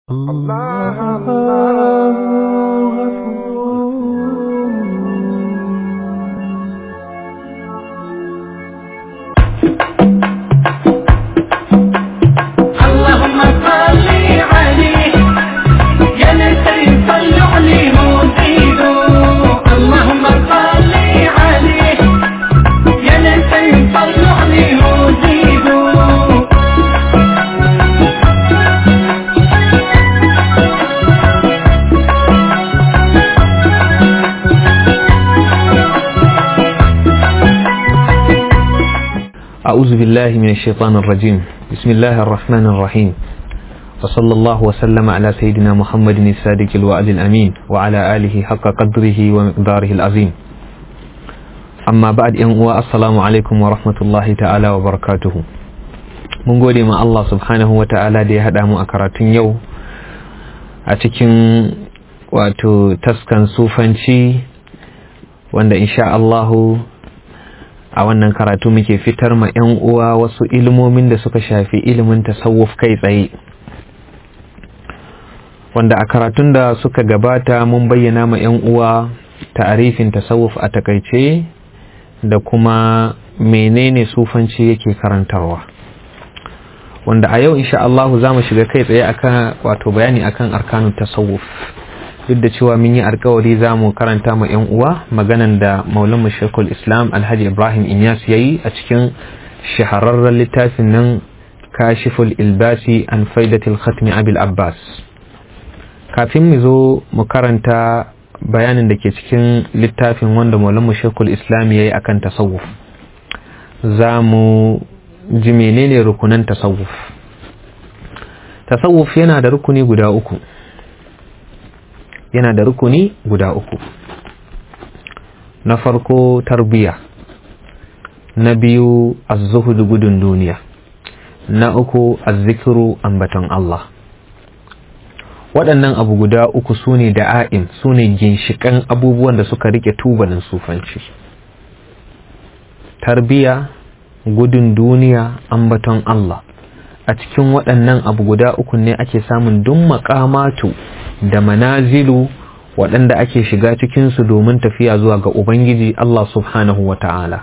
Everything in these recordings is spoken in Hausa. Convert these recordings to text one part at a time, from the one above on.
الله الله اللهم صل عليه يا نسي صلوا عليه وزيدوا اللهم صل عليه يا نسي صلوا عليه وزيدوا أعوذ بالله من الشيطان الرجيم بسم الله الرحمن الرحيم وصلى الله وسلم على سيدنا محمد الصادق الوعد الأمين وعلى آله حق قدره ومقداره العظيم أما بعد أن السلام عليكم ورحمة الله تعالى وبركاته mun gode ma Allah subhanahu wa ta'ala da ya haɗa mu a karatun yau a cikin wato taskan sufanci wanda insha Allahu a wannan karatu muke fitar ma 'yan uwa wasu ilimomin da suka shafi ilimin tasawuf kai tsaye wanda a karatun da suka gabata mun bayyana ma 'yan uwa ta'arifin tasawuf a takaice da kuma menene sufanci yake karantarwa wanda a yau insha Allah za mu shiga kai tsaye akan wato bayani akan arkanun tasawuf duk da cewa mun yi alkawari za mu karanta ma 'yan uwa maganan da maulan shekul islam alhaji ibrahim inyas ya yi a cikin shahararren littafin nan kashiful ilbasi an faidatul khatmi abil abbas kafin mu zo mu karanta bayanin da ke cikin littafin wanda maulan shekul islam ya yi akan tasawuf za mu ji menene rukunan tasawuf tasawuf yana da rukuni guda uku yana da rukuni guda uku na farko tarbiya na biyu az-zuhud gudun duniya na uku az-zikru ambaton Allah waɗannan abu guda uku su ne da'a'im su ne ginshiƙan abubuwan da suka rike tubalin sufanci tarbiya gudun duniya ambaton Allah a cikin waɗannan abu guda uku ne ake samun duk maƙamatu da manazilu waɗanda ake shiga cikinsu domin tafiya zuwa ga Ubangiji Allah subhanahu wa ta'ala.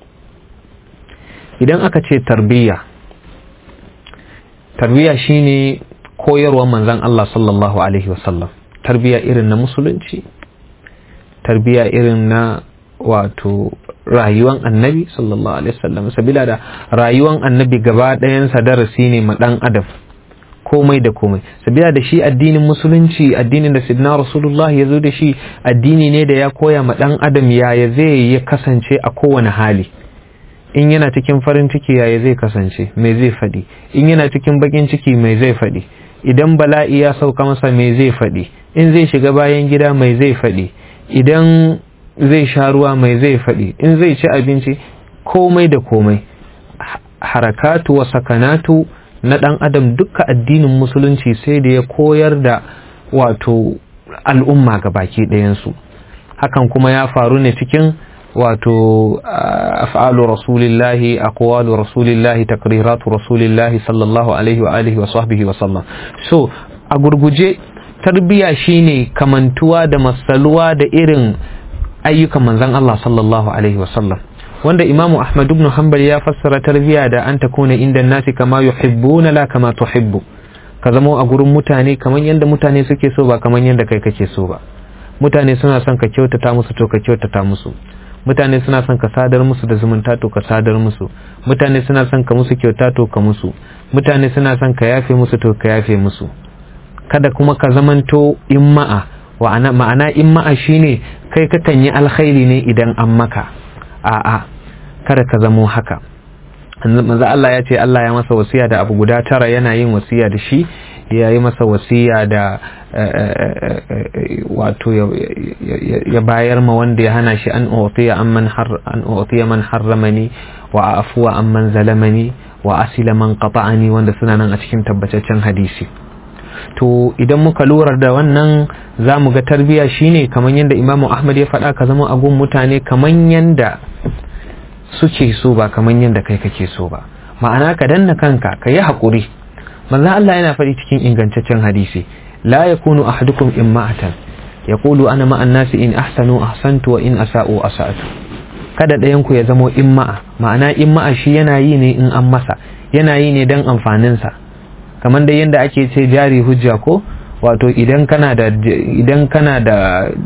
Idan aka ce tarbiyya, tarbiyya shine koyarwar manzan Allah sallallahu Alaihi wasallam, tarbiyya irin na musulunci, tarbiyya irin na wato rayuwan annabi sallallahu Alaihi wasallam, sabila da rayuwan annabi gaba ɗayansa darasi ne ma ɗan adam. komai da komai sabila da shi addinin musulunci addinin da sidna rasulullah ya zo da shi addini ne da ya koya ma dan adam yaya zai ya kasance a kowane hali in yana cikin farin ciki yaya zai kasance mai zai faɗi in yana cikin bakin ciki mai zai faɗi idan bala'i ya sauka masa mai zai faɗi in zai shiga bayan gida mai zai faɗi idan zai sha ruwa mai zai faɗi in zai ci abinci komai da komai harakatu wa sakanatu na ɗan adam duka addinin musulunci sai da ya koyar da wato al'umma ga baki ɗayansu hakan kuma ya faru ne cikin wato af'alu rasulillahi aqwalu rasulillahi takriratu rasulillahi sallallahu alaihi wa alihi wa sahbihi wa sallam so a gurguje tarbiya shine kamantuwa da masaluwa da irin ayyukan manzon Allah sallallahu alaihi wa sallam wanda imamu ahmad ibn hanbal ya fassara tarbiya da an takuna inda nasi kama yuhibbuna la kama tuhibbu ka zama a gurin mutane kamar yadda mutane suke so ba kamar yadda kai kake so ba mutane suna son ka kyautata musu to ka kyautata musu mutane suna son ka sadar musu da zumunta to ka sadar musu mutane suna son ka musu kyauta to ka musu mutane suna son ka yafe musu to ka yafe musu kada kuma ka zamanto imma'a wa'ana ma'ana imma'a shine kai kakan yi alkhairi ne idan an maka a'a kada ka zamo haka manzo Allah ya ce Allah ya masa wasiya da abu guda tara yana yin wasiya da shi ya yi masa wasiya da wato ya bayar ma wanda ya hana shi an utiya amman har an utiya man harramani wa afuwa amman zalamani wa asila man qata'ani wanda suna nan a cikin tabbataccen hadisi to idan muka lura da wannan za mu ga tarbiya shine kamar yadda imamu ahmad ya faɗa ka zama a gun mutane kamar yadda suke so ba kamar yadda kai kake so ba ma'ana ka danna kanka ka yi haƙuri manzo Allah yana faɗi cikin ingantaccen hadisi la yakunu ahadukum imma'atan yaqulu ana ma'an nasi in ahsanu ahsantu wa in asa'u asa'tu kada ɗayan ku ya zamo imma'a ma'ana imma'a shi yana yi ne in an masa yana yi ne dan amfanin sa kamar dai yanda ake ce jari hujja ko wato idan kana da idan kana da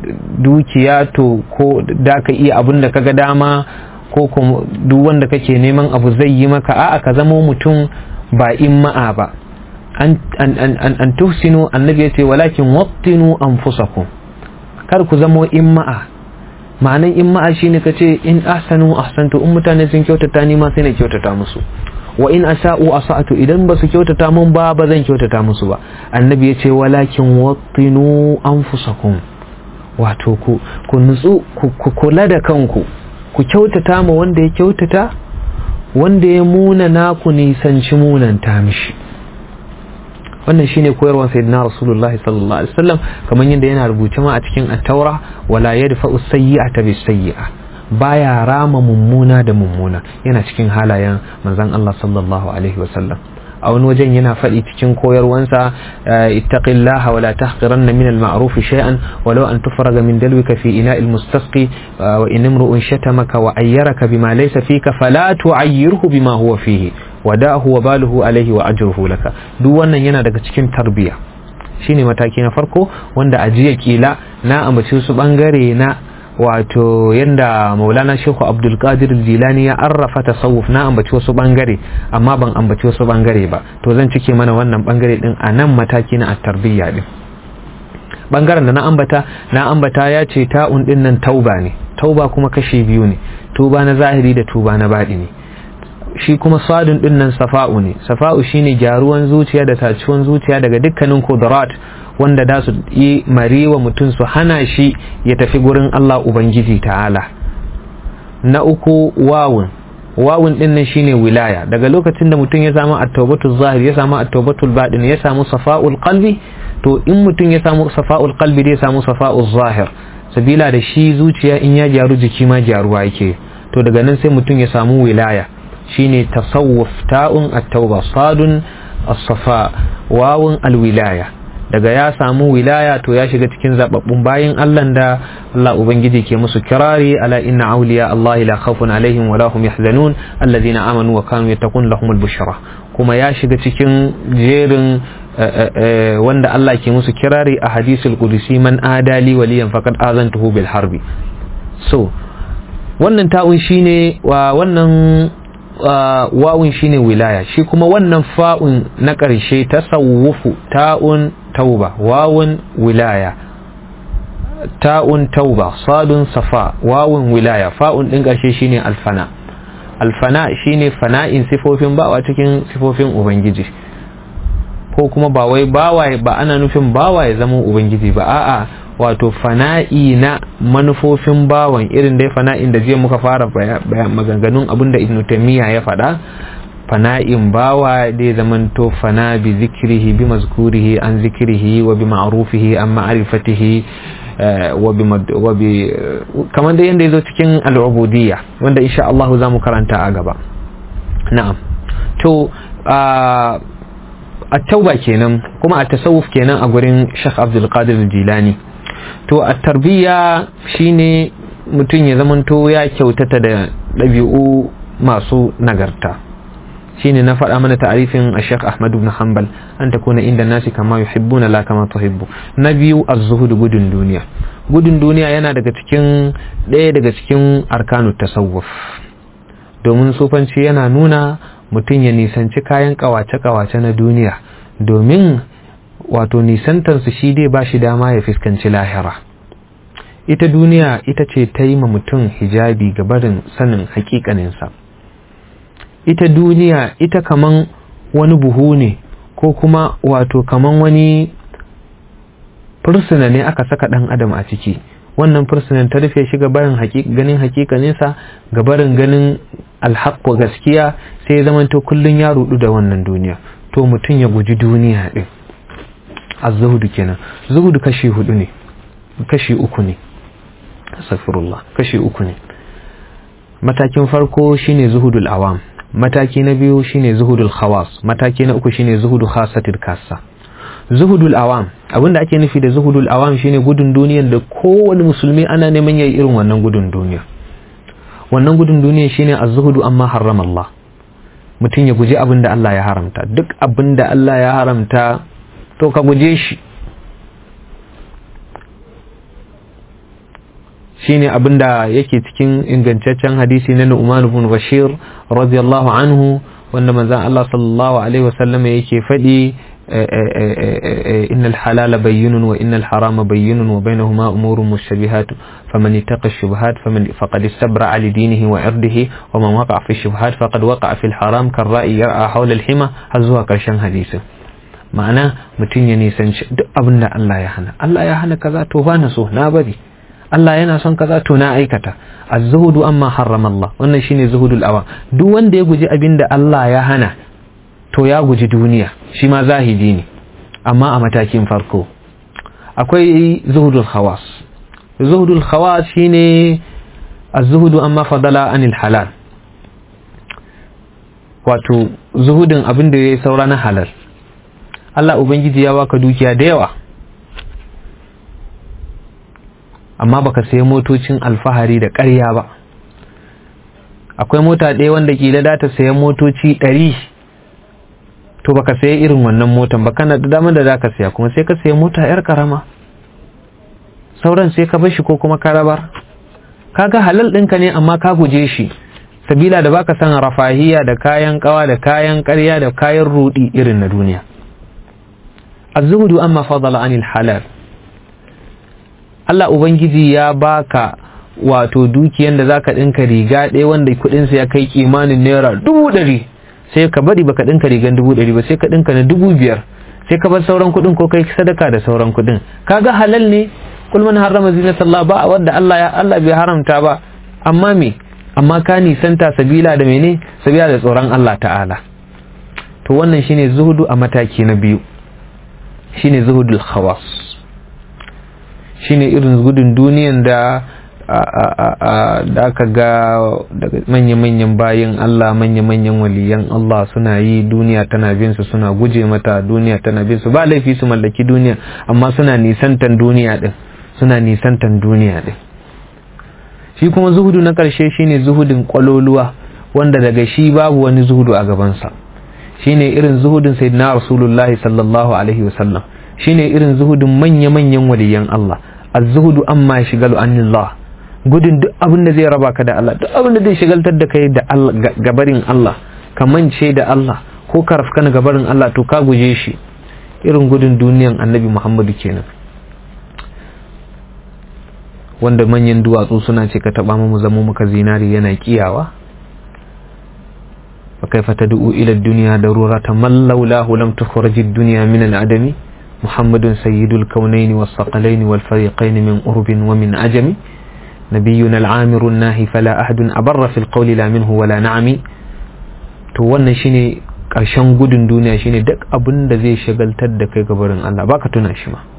dukiya to ko da ka iya abin da kaga dama ko kuma duk wanda kake neman abu zai yi maka a'a ka zamo mutum ba imma'a ba an an an an tuhsinu annabi yace walakin wattinu anfusakum kar ku zamo imma'a ma'anan imma'a shine kace in ahsanu ahsantu in mutane sun kyautata ni ma sai na kyautata musu wa in asa'u asa'tu idan ba su kyautata mun ba ba zan kyautata musu ba annabi yace walakin wattinu anfusakum wato ku ku nutsu ku kula da kanku ku kyautata ma wanda ya kyautata wanda ya muna na ku nisanci munanta mishi wannan shine koyarwar sayyidina rasulullahi sallallahu alaihi wasallam kamar yadda yana rubuce ma a cikin at-taura wala yadfa'u sayyi'ata bis sayyi'a baya rama mummuna da mummuna yana cikin halayen manzon Allah sallallahu alaihi wasallam a wani wajen yana faɗi cikin koyarwansa ittaqillaha wala tahqiranna min al-ma'ruf shay'an walau an tufraga min dalwika fi ina'il mustasqi wa in imru'un shatamaka wa ayyaraka bima laysa fika fala tu'ayyirhu bima huwa fihi wada'hu wa baluhu alayhi wa ajruhu laka duk wannan yana daga cikin tarbiya shine mataki na farko wanda ajiya kila na ambaci su bangare na wato yanda maulana shehu abdulkadir jilani ya arrafa tasawuf na ambaci wasu bangare amma ban ambaci wasu bangare ba to zan cike mana wannan bangare din a nan mataki na tarbiyya din bangaren da na ambata na ambata ya ce ta'un din nan tauba ne tauba kuma kashi biyu ne tuba na zahiri da tuba na baɗi ne shi kuma sadun din nan safa'u ne safa'u shine gyaruwan zuciya da taciwan zuciya daga dukkanin kudurat wanda da su yi marewa mutum su hana shi ya tafi gurin Allah Ubangiji ta'ala na uku wawun wawun din nan shine wilaya daga lokacin da mutum ya samu at-tawbatul zahir ya samu at-tawbatul batin ya samu safa'ul qalbi to in mutum ya samu safa'ul qalbi zai samu safa'ul zahir sabila da shi zuciya in ya gyaru jiki ma gyaruwa yake to daga nan sai mutum ya samu wilaya shine tasawuf ta'un at-tauba sadun as-safa wawun al-wilaya daga ya samu wilaya to ya shiga cikin zababbun bayin Allah da Allah ubangiji ke musu kirari ala inna awliya Allah la khawfun alaihim wa lahum yahzanun alladhina amanu wa kanu yattaqun lahumul bushra kuma ya shiga cikin jerin wanda Allah ke musu kirari a hadisul qudusi man adali waliyan faqad azantuhu bil harbi so wannan ta'un shine wa wannan wawun shine wilaya shi kuma wannan fa'un na ƙarshe tasawufu ta'un tauba wawun wilaya ta'un tauba sadun safa wawun wilaya fa'un ɗin ƙarshe shine alfana alfana shine fana'in sifofin bawa cikin sifofin ubangiji ko kuma ba wai bawa ba ana nufin bawa ya zama ubangiji ba a'a wato fana'i na manufofin bawan irin dai fana'in da jiya muka fara maganganun abin da ibn taymiya ya faɗa fana'in bawa dai zamanto fana bi zikrihi bi mazkurihi an zikrihi wa bi ma'rufihi an ma'rifatihi wa bi wa bi kamar da yanda yazo cikin al'ubudiyya wanda insha Allah za mu karanta a gaba na'am to at-tauba kenan kuma at-tasawuf kenan a gurin Sheikh Abdul Qadir Jilani to a tarbiyya shine mutum ya zamanto ya kyautata da ɗabi'u masu nagarta shine na faɗa mana ta'arifin a Sheikh Ahmad ibn Hanbal an takuna inda nasi kama yuhibbuna la kama tuhibbu na biyu az-zuhud gudun duniya gudun duniya yana daga cikin ɗaya daga cikin arkanu tasawuf domin sufanci yana nuna mutum ya nisanci kayan kawace-kawace na duniya domin wato nisantarsu shi dai ba shi dama ya fuskanci lahira ita duniya ita ce ta yi ma mutum hijabi ga barin sanin hakikaninsa ita duniya ita kaman wani buhu ne ko kuma wato kaman wani fursuna ne aka saka ɗan adam a ciki wannan fursunan ta rufe shi gabarin ganin hakikaninsa gabarin ganin alhaƙo gaskiya sai ya zamanta kullum ya rudu da wannan duniya to mutum ya guji duniya ɗin az-zuhudu kenan zuhudu kashi hudu ne kashi uku ne astaghfirullah kashi uku ne matakin farko shine zuhudul awam mataki na biyu shine zuhudul khawas mataki na uku shine zuhudu khasatil kassa zuhudul awam abinda ake nufi da zuhudul awam shine gudun duniyar da kowane musulmi ana neman yayi irin wannan gudun duniya wannan gudun duniya shine az-zuhudu amma harrama Allah mutum ya guji abin da Allah ya haramta duk abin da Allah ya haramta to ka guje shi shine abin da yake cikin ingantaccen hadisi na Nu'man ibn Bashir radiyallahu anhu wanda manzon Allah sallallahu alaihi wasallam yake faɗi إن الحلال بين وإن الحرام بين وبينهما أمور مشتبهات فمن اتقى الشبهات فمن فقد استبرع لدينه وعرضه ومن وقع في الشبهات فقد وقع في الحرام كالرأي يرعى حول الحمى هزوا كرشان حديث ma'ana mutum ya nisanci duk abin da Allah ya hana Allah ya hana kaza to ba na so na bari Allah yana son kaza to na aikata az-zuhudu amma harrama Allah wannan shine zuhudul awa duk wanda ya guji abin da Allah ya hana to ya guji duniya shi ma zahidi ne amma a matakin farko akwai zuhudul khawas zuhudul khawas shine az-zuhudu amma fadala anil halal wato zuhudin abin da yayi saura na halal Allah ubangiji ya baka dukiya da yawa amma baka sayi motocin alfahari da ƙarya ba akwai mota ɗaya wanda kila da ta sayan motoci ɗari to baka sayi irin wannan motan ba kana da damar da zaka saya kuma sai ka sayi mota yar karama sauran sai ka bar shi ko kuma ka rabar kaga halal ɗinka ne amma ka guje shi sabila da baka san rafahiya da kayan kawa da kayan ƙarya da kayan rudi irin na duniya az-zuhdu amma fadala anil halal Allah ubangiji ya baka wato dukiyan da zaka dinka riga ɗaya wanda kuɗin sa ya kai kimanin naira dubu ɗari sai ka bari baka dinka rigan dubu ɗari ba sai ka dinka na dubu biyar sai ka bar sauran kuɗin ko kai sadaka da sauran kuɗin kaga halal ne kul man harrama zinatallah ba wanda Allah ya Allah bai haramta ba amma me amma ka nisanta sabila da mene sabila da tsoron Allah ta'ala to wannan shine zuhudu a mataki na biyu shine zuhudul khawas shine irin gudun duniyan da da aka ga daga manya-manyan bayin Allah manya-manyan waliyan Allah suna yi duniya tana bin su suna guje mata duniya tana bin su ba laifi su mallaki duniya amma suna nisantan duniya din suna nisantan duniya din shi kuma zuhudu na ƙarshe shine zuhudin kwaloluwa wanda daga shi babu wani zuhudu a gabansa shine irin zuhudin sayyidina rasulullahi sallallahu alaihi wasallam shine irin zuhudin manya-manyan waliyan Allah az-zuhudu amma shigalu anillah gudun duk abin da zai raba ka da Allah duk abin da zai shigaltar da kai da Allah gabarin Allah ka mance da Allah ko ka rafka na gabarin Allah to ka guje shi irin gudun duniyan annabi Muhammadu kenan wanda manyan duwatsu suna ce ka taba mu zama muka zinari yana kiyawa fa kaifa tad'u ila ad-dunya daruratan man laulahu lam tukhraj ad-dunya min al-adami محمد سيد الكونين والثقلين والفريقين من قرب ومن عجم نبينا العامر الناهي فلا أحد أبر في القول لا منه ولا نعم to wannan shine ƙarshen gudun duniya shine duk abin da zai shagaltar da kai gabarin Allah baka tuna shi ma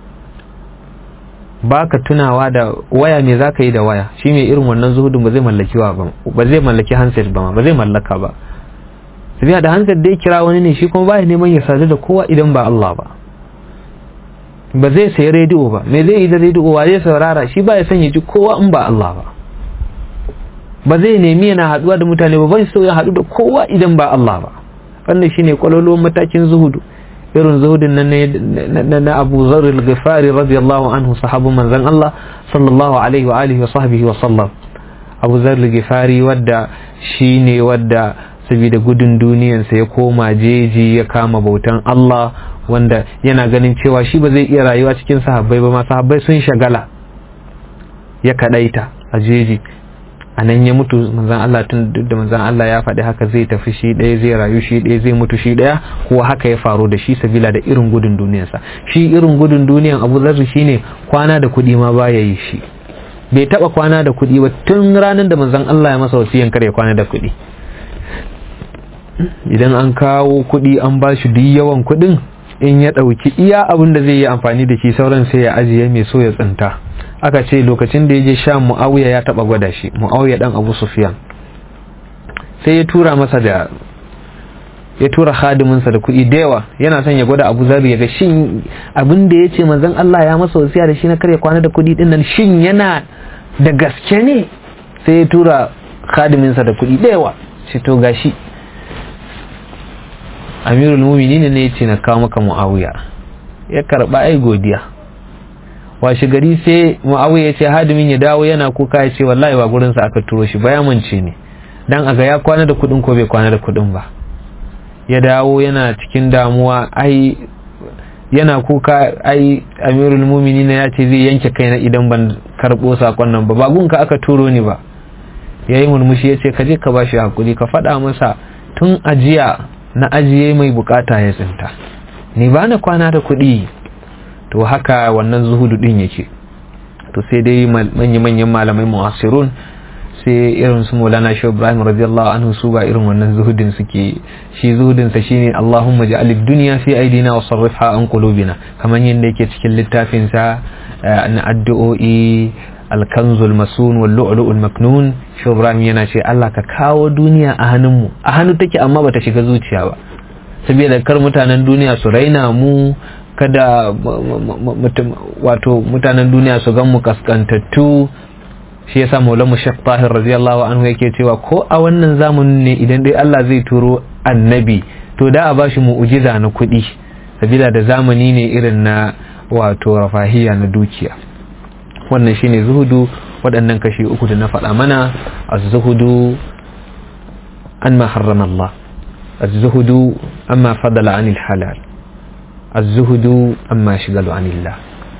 baka tunawa da waya me zaka yi da waya shi mai irin wannan zuhudin ba zai mallaki wa ba ba zai mallaki handset ba ba zai mallaka ba sabiya da handset dai kira wani ne shi kuma baya neman ya sadu da kowa idan ba Allah ba ba zai sayi rediyo ba me zai yi da rediyo wa zai saurara shi ba ya son ya ji kowa in ba Allah ba ba zai nemi yana haduwa da mutane ba bai so ya hadu da kowa idan ba Allah ba wannan shine kwalolon matakin zuhudu irin zuhudin nan na na Abu Dharr al-Ghifari radiyallahu anhu sahabu manzon Allah sallallahu alaihi wa alihi wa sahbihi wa sallam Abu Dharr al-Ghifari wadda shine wadda saboda gudun duniyansa ya koma jeji ya kama bautan Allah wanda yana ganin cewa shi ba zai iya rayuwa cikin sahabbai ba ma sahabbai sun shagala ya kadaita a jeji a nan ya mutu manzan Allah tun da manzan Allah ya faɗi haka zai tafi shi ɗaya zai rayu shi ɗaya zai mutu shi ɗaya kuwa haka ya faru da shi sabila da irin gudun duniyarsa shi irin gudun duniyan Abu Zarri shine kwana da kuɗi ma baya yi shi bai taɓa kwana da kuɗi ba tun ranar da manzan Allah ya masa wasiyan kare kwana da kuɗi idan an kawo kuɗi an ba shi duk yawan kuɗin in ya ɗauki iya abin da zai yi amfani da shi sauran sai ya ajiye mai so ya tsinta aka ce lokacin da ya je sha mu'awiya ya taɓa gwada shi mu'awiya ɗan abu sufiyan sai ya tura masa da ya tura khadiminsa da kuɗi da yawa yana son ya gwada abu zabi ya ga shin abin da ya ce manzon Allah ya masa wasiya da shi na karya kwana da kuɗi din nan shin yana da gaske ne sai ya tura khadiminsa da kuɗi da yawa shi to gashi amirul muminin ne ya ce na kawo maka muawiya ya karba ai godiya washe gari sai muawiya ya ce hadimin ya dawo yana kuka ya ce wallahi ba gurinsa aka turo shi ba ya mance ne dan aga ya kwana da kuɗin ko bai kwana da kuɗin ba ya dawo yana cikin damuwa ai yana kuka ai amirul muminin ya ce zai yanke kaina idan ban karɓo sakon nan ba ba gunka aka turo ni ba ya yi murmushi ya ce ka je ka bashi hakuri ka faɗa masa tun ajiya na ajiye mai bukata ya tsinta ni ba na kwana da kuɗi to haka wannan zuhudu ɗin yake to sai dai manya-manyan malamai mu'asirun sai irin su maulana shi ibrahim radiyallahu anhu su ba irin wannan zuhudin suke shi zuhudin sa shine allahumma ja'al ad-dunya fi aidina wa sarrifha an qulubina kamar yadda yake cikin littafin sa na addu'o'i alkanzul masun wal lu'lu'ul maknun shi ibrahim yana ce Allah ka kawo duniya a hannunmu a hannu take amma bata shiga zuciya ba saboda kar mutanen duniya su raina mu kada wato mutanen duniya su gan mu kaskantattu shi yasa maulamu shek tahir radiyallahu anhu yake cewa ko a wannan zamanin ne idan dai Allah zai turo annabi to da a bashi mu'ujiza na kuɗi sabila da zamani ne irin na wato rafahiya na dukiya wannan shine zuhudu waɗannan kashi uku da na faɗa mana az-zuhudu an ma harrama Allah az-zuhudu amma fadala anil halal az-zuhudu amma shigalu anillah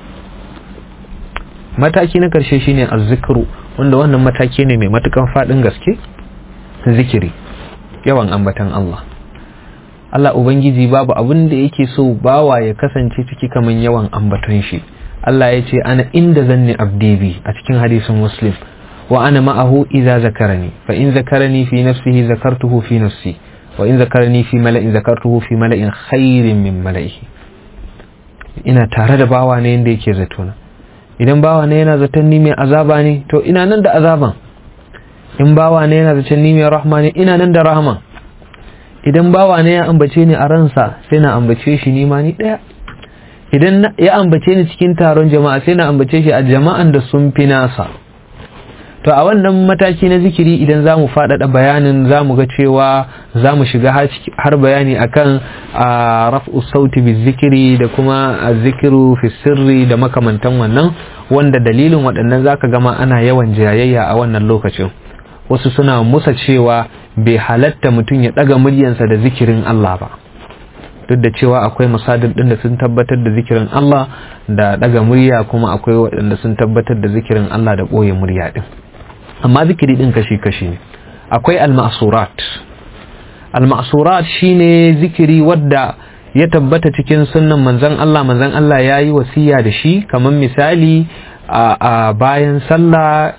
mataki na karshe shine az-zikru wanda wannan mataki ne mai matukan faɗin gaske zikiri yawan ambatan Allah Allah Ubangiji babu abin da yake so bawa ya kasance ciki kaman yawan ambaton shi Allah ya ce ana inda zanni abdi bi a cikin hadisin muslim wa ana ma'ahu idza zakarani fa in zakarani fi nafsihi zakartuhu fi nafsi wa in zakarani fi mala'in zakartuhu fi mala'in khairin min mala'ihi ina tare da bawa ne yanda yake zatona idan bawa ne yana zaton ni mai azaba ne to ina nan da azaban in bawa ne yana zaton ni mai rahma ne ina nan da rahman idan bawa ne ya ambace ni a ransa sai na ambace shi ni ma ni daya idan ya ambace ni cikin taron jama'a sai na ambace shi a jama'an da sun fi nasa to a wannan mataki na zikiri idan za mu faɗaɗa bayanin za mu ga cewa za mu shiga har bayani akan a raf'u sauti bi zikiri da kuma a zikiru fi sirri da makamantan wannan wanda dalilin waɗannan zaka gama ana yawan jayayya a wannan lokacin wasu suna musa cewa bai halatta mutum ya ɗaga muryansa da zikirin Allah ba duk da cewa akwai masadin ɗin da sun tabbatar da zikirin Allah da ɗaga murya kuma akwai waɗanda sun tabbatar da zikirin Allah da ɓoye murya ɗin amma zikiri ɗin kashi-kashi ne akwai al-ma'surat al-ma'surat shine zikiri wadda ya tabbata cikin sunnan manzon Allah manzon Allah ya yi wasiya da shi kamar misali a bayan sallah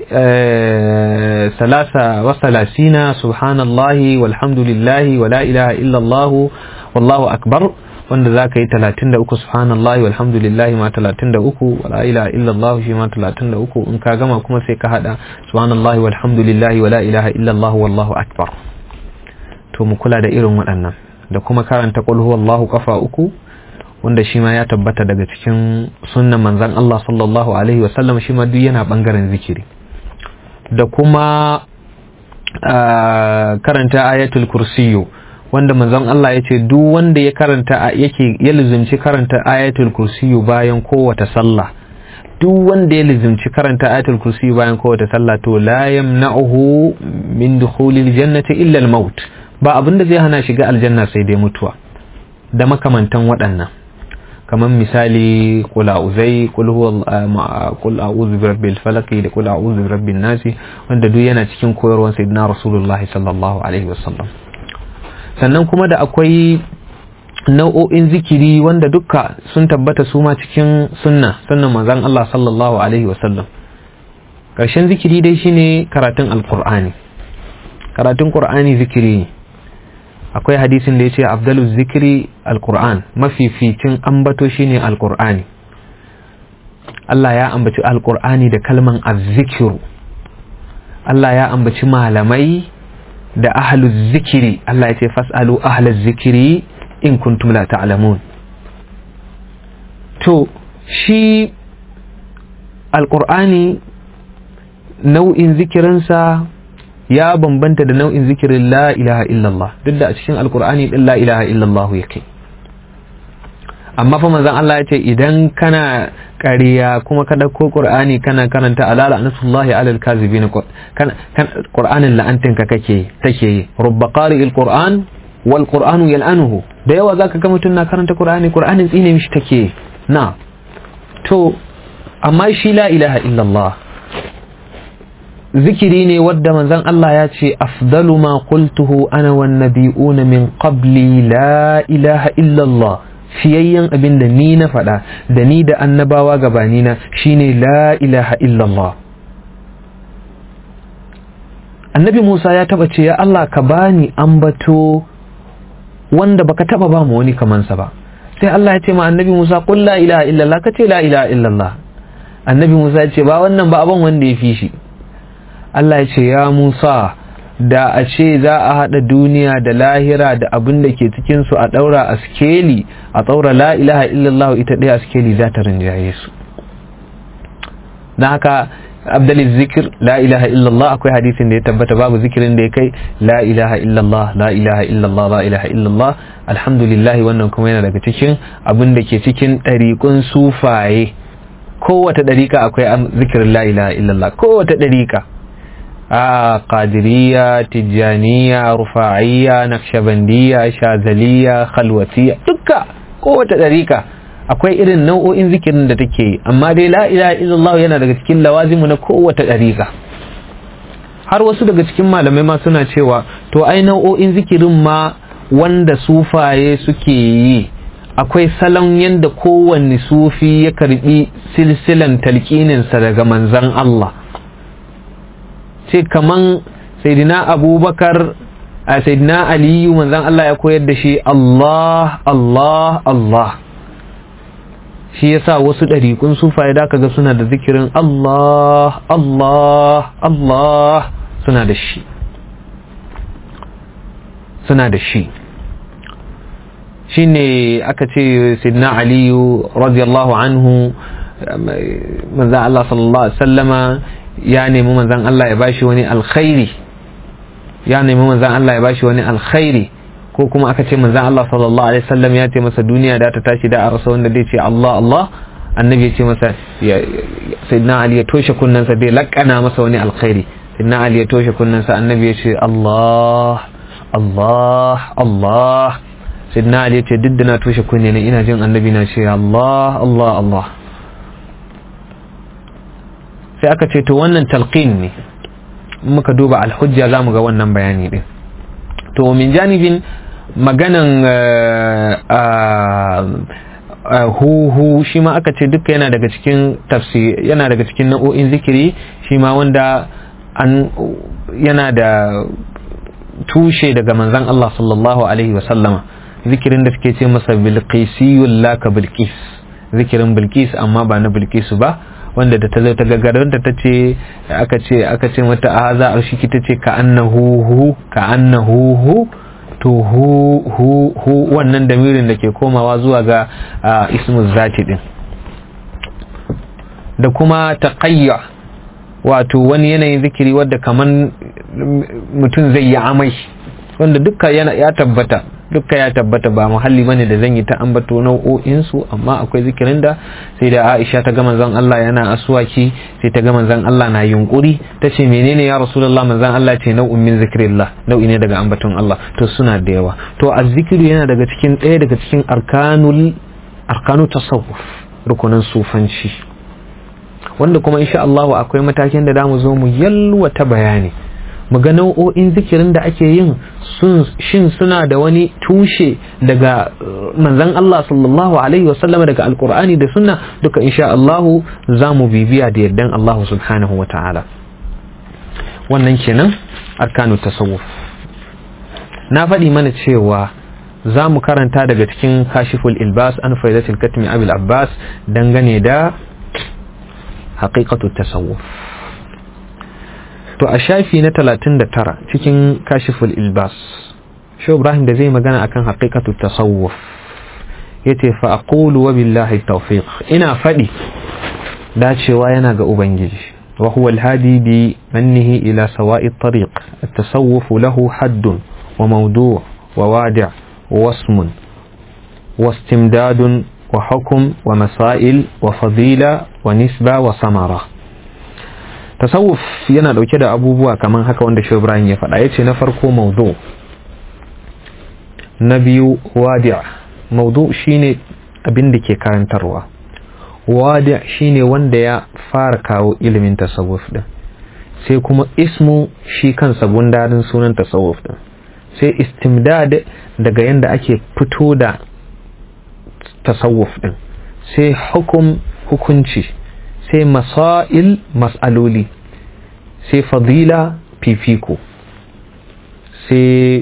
ثلاثة وثلاثين سبحان الله والحمد لله ولا إله إلا الله والله أكبر wanda za ka yi talatin da uku subhanallahi walhamdulillahi ma talatin da uku wala ilaha illallah shi ma talatin da uku in ka gama kuma sai ka hada subhanallahi walhamdulillahi wala ilaha illallah wallahu akbar to mu kula da irin waɗannan da kuma karanta qul huwallahu kafa uku wanda shi ma ya tabbata daga cikin sunnan manzon Allah sallallahu alaihi wa sallam shi ma duk yana bangaren zikiri da kuma karanta ayatul kursiyu wanda manzon Allah ya ce duk wanda ya karanta yake ya lizimci karanta ayatul kursiyu bayan kowace sallah duk wanda ya lizimci karanta ayatul kursiyu bayan kowace sallah to la yamna'uhu min dukhulil jannati illa al-maut ba abinda zai hana shiga aljanna sai dai mutuwa da makamantan waɗannan kamar misali kul a'uzai kul huwa kul a'udhu bi rabbil falaq da kul a'udhu bi rabbin nas wanda duk yana cikin koyarwar sayyidina rasulullahi sallallahu alaihi wasallam sannan kuma da akwai nau'o'in zikiri wanda dukka sun tabbata su ma cikin sunna sunnan manzon Allah sallallahu alaihi wasallam karshen zikiri dai shine karatun alqur'ani karatun qur'ani zikiri ne akwai hadisin da ya ce abdalu zikiri alkur'an mafificin ambato shine alkur'ani Allah ya ambaci alkur'ani da kalman azzikiru Allah ya ambaci malamai da ahlul zikiri Allah ya ce fas'alu ahlul zikiri in kuntum la ta'lamun to shi alqur'ani nau'in zikirinsa ya bambanta da nau'in zikirin la ilaha illallah duk da a cikin alqur'ani din la ilaha illallah yake amma fa manzon Allah ya ce idan kana ƙarya kuma ka ɗauko ƙur'ani kana karanta alala anasullahi alal kazibin kana ƙur'anin la'antin ka kake take yi rubba qari'il qur'an wal qur'anu yal'anuhu da yawa zaka ga mutum na karanta ƙur'ani ƙur'anin tsine mishi take na to amma shi la ilaha illallah zikiri ne wadda manzon Allah ya ce afdalu ma qultuhu ana wan nabiyuna min qabli la ilaha illallah fiyayyen abin da ni na faɗa da ni da annabawa gabanina shine la ilaha illallah annabi musa ya taba ce ya allah ka bani ambato wanda baka taba ba mu wani kamansa ba sai allah ya ce ma annabi musa qul la ilaha illallah ka ce la ilaha illallah annabi musa ya ce ba wannan ba abin wanda ya fi shi allah ya ce ya musa da a ce za a haɗa duniya da lahira da abin da ke cikinsu a ɗaura a skeli a ɗaura la ilaha illallah ita ɗaya a skeli za ta rinjaye su don haka abdalin zikir la ilaha illallah akwai hadisin da ya tabbata babu zikirin da ya kai la ilaha illallah la ilaha illallah la ilaha illallah alhamdulillah wannan kuma yana daga cikin abin da ke cikin ɗariƙun sufaye kowace ɗariƙa akwai zikirin la ilaha illallah kowace ɗariƙa a qadiriyya tijjaniya rufa'iyya naqshbandiyya shazaliyya khalwatiyya dukka kowace ɗarika akwai irin nau'o'in zikirin da take yi amma dai la ilaha illallah yana daga cikin lawazimu na kowace ɗarika har wasu daga cikin malamai ma suna cewa to ai nau'o'in zikirin ma wanda sufaye suke yi akwai salon yadda kowanne sufi ya karbi silsilan talqininsa daga manzan Allah ce kaman saidina abubakar a saidina aliyu manzan Allah ya koyar da shi Allah Allah Allah shi yasa wasu ɗariƙun sufaye da ga suna da zikirin Allah Allah Allah suna da shi suna da shi shi ne aka ce saidina aliyu radiyallahu anhu manzan Allah sallallahu alaihi wasallama ya nemi manzan Allah ya bashi wani alkhairi ya nemi manzan Allah ya bashi wani alkhairi ko kuma aka ce manzan Allah sallallahu alaihi wasallam ya ce masa duniya da ta tashi da a rasa wanda zai ce Allah Allah annabi ya ce masa sayyidina Ali ya toshe kunnensa bai lakana masa wani alkhairi sayyidina Ali ya toshe kunnensa annabi ya ce Allah Allah Allah sayyidina Ali ya ce duk da na toshe kunne ne ina jin annabi na ce Allah Allah Allah sai aka ce to wannan talqin ne muka duba alhujja za mu ga wannan bayani din to min janibin maganan huhu shi ma aka ce duka yana daga cikin tafsir yana daga cikin nau'o'in zikiri shi ma wanda an yana da tushe daga manzon Allah sallallahu alaihi wa sallama zikirin da suke ce masa bilqisiyul laka bilqis zikirin bilqis amma ba na bilqisu ba wanda da ta zo ta gagaranta ta ce aka ce aka ce mata a za a shi ta ce ka annahu hu ka annahu hu to hu hu hu wannan damirin da ke komawa zuwa ga ismu zati din da kuma taqayya wato wani yanayin zikiri wadda kaman mutum zai yi amai wanda dukka yana ya tabbata dukka ya tabbata ba muhalli bane da zan yi ta ambato nau'o'in su amma akwai zikirin da sai da Aisha ta ga manzon Allah yana aswaki sai ta ga manzon Allah na yunkuri ta ce menene ya Rasulullah manzon Allah ce nau'in min zikrillah nau'i ne daga ambaton Allah to suna da yawa to azzikiru yana daga cikin ɗaya daga cikin arkanul arkanu tasawuf rukunan sufanci wanda kuma insha Allah akwai matakin da zamu zo mu yalwata bayani mu ga nau'o'in zikirin da ake yin shin suna da wani tushe daga manzan Allah sallallahu alaihi wasallama daga alkur'ani da sunna duka insha Allah za mu bibiya da yardan Allah subhanahu wa ta'ala wannan kenan arkanu tasawuf na faɗi mana cewa za mu karanta daga cikin kashiful ilbas an faidatul katmi abil abbas dangane da haqiqatu tasawuf to a shafi na 39 cikin kashiful ilbas shi ibrahim da zai magana akan haqiqatu tasawuf yace fa aqulu wa billahi tawfiq ina fadi dacewa yana ga ubangiji wa huwa alhadi bi mannihi ila sawa'i tariq at-tasawuf lahu haddun wa mawdu' wa wadi' wa wasmun wa istimdadun wa hukm wa masail wa fadila wa nisba wa samara tasawuf yana dauke da abubuwa kaman haka wanda shi Ibrahim ya faɗa yace na farko mawdu' na biyu wadi' mawdu' shine abin da ke karantarwa wadi shine wanda ya fara kawo ilimin tasawuf din sai kuma ismu shi kansa gundarin sunan tasawuf din sai istimdad daga yanda ake fito da tasawuf din sai hukum hukunci sai masail mas'aloli sai fadila fifiko sai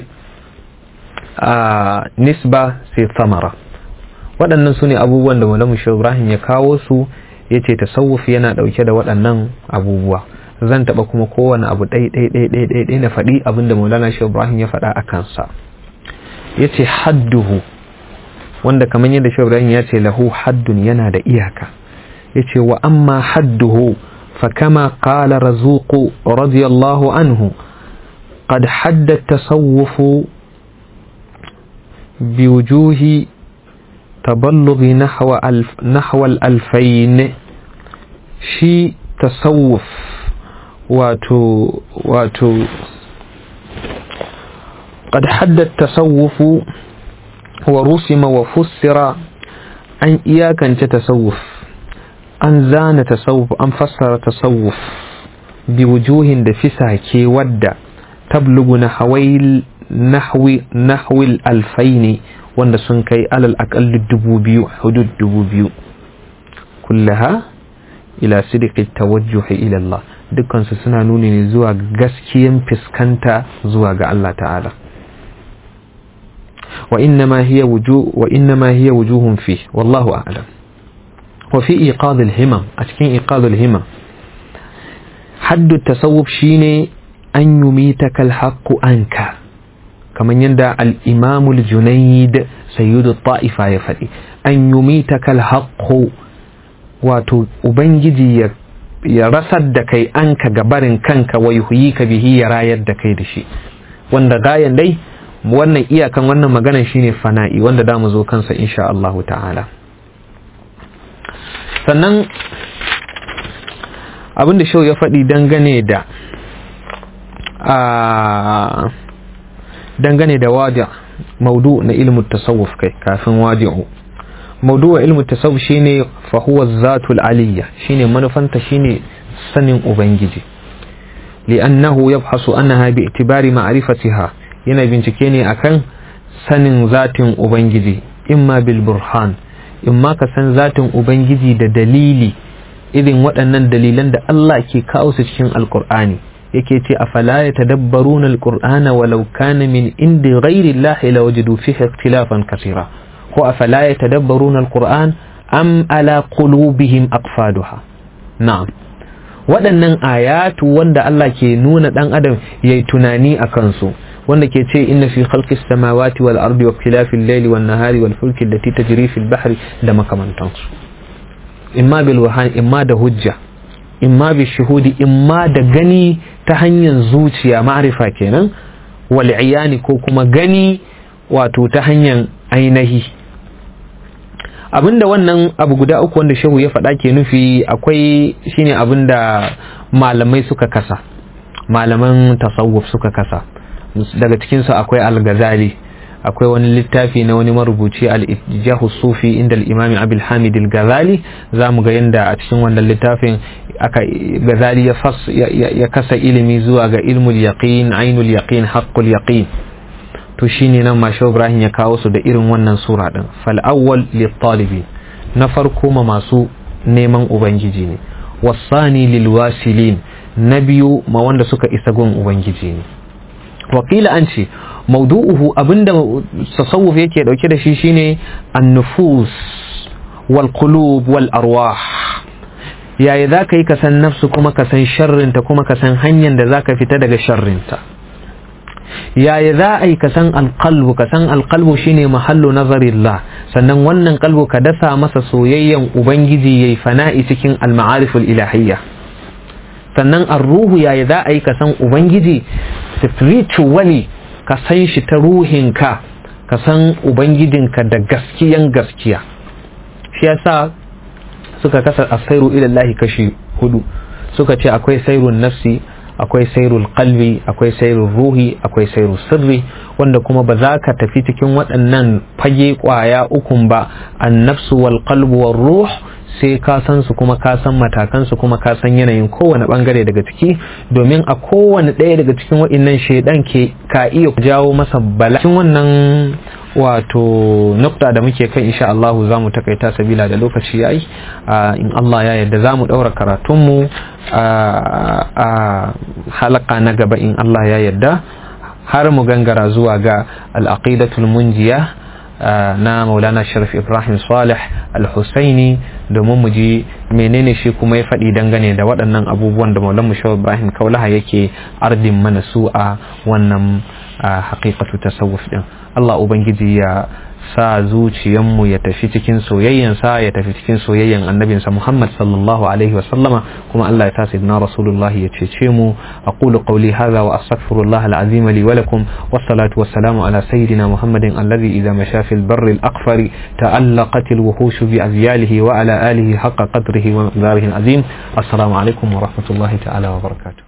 a nisba sai samara waɗannan su ne abubuwan da malamu shi ibrahim ya kawo su ya ce tasawuf yana ɗauke da waɗannan abubuwa zan taɓa kuma kowane abu ɗai na faɗi abinda maulana shi ibrahim ya faɗa a kansa ya ce hadduhu wanda kamar yadda shi ibrahim ya ce lahu haddun yana da iyaka ya ce wa amma hadduhu fa kama qala razuqu radiyallahu anhu قد حد التصوف بوجوه تبلغ نحو ألف نحو الألفين شي تصوف واتو واتو قد حد التصوف ورسم وفسر أن إياك أن تتصوف أن زان تصوف أن فسر تصوف بوجوه دفسها كي ود تبلغ نحوي نحو نحو الألفين wanda sun kai alal aƙalli dubu biyu hudud dubu biyu kullaha ila sidiki tawajjuhi ila Allah dukkansu suna nuni ne zuwa gaskiyan fiskanta zuwa ga Allah ta'ala wa innama hiya wujuh wa innama hiya wujuhun fi wallahu a'lam wa fi iqad al-himam a cikin iqad al-himam haddu tasawuf shine an yumitaka al-haqqu anka kamar yadda al'imamul junaid sayyidu ta'ifa ya faɗi an yi mita haƙƙo wato ubangiji ya rasar da kai an ka gabarin kanka wa yuhuyi ka bihi ya rayar da kai da shi wanda gayan dai wannan iyakan wannan maganan shine fana'i wanda da mu zo kansa insha Allahu ta'ala sannan abin da shau ya faɗi dangane da a dangane da wadi maudu na ilmin tasawuf kai kafin wadi'u maudu wa ilmin tasawuf shine fa huwa zatul aliyya shine manufanta shine sanin ubangiji li'annahu yabhasu annaha bi itibari ma'rifatiha yana bincike ne akan sanin zatin ubangiji imma bil burhan imma ka san zatin ubangiji da dalili irin waɗannan dalilan da Allah ke kawo su cikin alkur'ani yake ce afala ya tadabbaruna alqur'ana walau kana min indi ghairi Allah la wajadu fihi ikhtilafan kaseera ko afala ya tadabbaruna alqur'an am ala qulubihim aqfaduha na'am waɗannan ayatu wanda Allah ke nuna dan adam yayi tunani akan su wanda ke ce inna fi khalqis samawati wal ardi wa ikhtilafil layli wan nahari wal fulki allati tajri fil bahri da makamantansu imma bil wahan imma da hujja imma bi shuhudi imma da gani ta hanyar zuciya ma'arifa kenan wal iyani ko kuma gani wato ta hanyar ainihi abinda wannan abu guda uku wanda shehu ya faɗa ke nufi akwai shine abinda malamai suka kasa malaman tasawuf suka kasa daga cikinsu akwai al-ghazali akwai wani littafi na wani marubuci al-ijjahu sufi inda al-imam abul hamid al-ghazali zamu ga yanda a cikin wannan littafin aka ghazali ya fas ya kasa ilimi zuwa ga ilmul yaqin ainul yaqin haqqul yaqin to shine nan ma ibrahim ya kawo su da irin wannan sura din fal awwal lit talibin na farko ma masu neman ubangiji ne wasani lil wasilin na biyu ma wanda suka isa gun ubangiji ne wakila an ce maudu'uhu abinda tasawuf yake dauke da shi shine an-nufus wal qulub wal arwah yaya za ka yi ka san nafsu kuma ka san sharrinta kuma ka san hanyar da za ka fita daga sharrinta yaya za a yi ka san alƙalbu ka san alƙalbu shine mahallu nazarillah sannan wannan kalbu ka dasa masa soyayyen ubangiji yayi fana'i cikin al-ma'ariful ilahiyya sannan ar-ruhu yaya za a yi ka san ubangiji spiritually ka san shi ta ruhinka ka san ubangijinka da gaskiyan gaskiya shi yasa suka kasa asairu ilallahi kashi hudu suka ce akwai sairun nafsi akwai sairul qalbi akwai sairul ruhi akwai sairul sirri wanda kuma ba za ka tafi cikin waɗannan fage ƙwaya ukun ba an nafsu wal qalbu wal ruh sai ka san su kuma ka san matakan su kuma ka san yanayin kowane bangare daga ciki domin a kowane ɗaya daga cikin waɗannan shaidan ke ka iya jawo masa bala cikin wannan wato nukta da muke kan insha Allah za mu takaita sabila da lokaci yayi in Allah ya yarda za mu ɗaura karatunmu a halaka na gaba in Allah ya yarda har mu gangara zuwa ga al'aqidatul munjiya na maulana sharif ibrahim salih al-husaini domin mu ji menene shi kuma ya faɗi dangane da waɗannan abubuwan da maulan sharif ibrahim kaulaha yake ardin mana su a wannan haƙiƙatu tasawuf din Allah ubangiji ya sa zuciyanmu ya tafi cikin soyayyansa ya tafi cikin soyayyan annabinsa Muhammad sallallahu alaihi wa sallama kuma Allah ya ta sayyidina Rasulullah ya cece mu aqulu qawli hadha wa astaghfirullah al-azim li wa lakum wassalatu wassalamu ala sayyidina Muhammadin alladhi idha masha fil barri al-aqfari ta'allaqat al-wuhush bi azyalihi wa ala alihi haqqa qadrihi wa miqdarihi al-azim assalamu alaikum wa rahmatullahi ta'ala wa barakatuh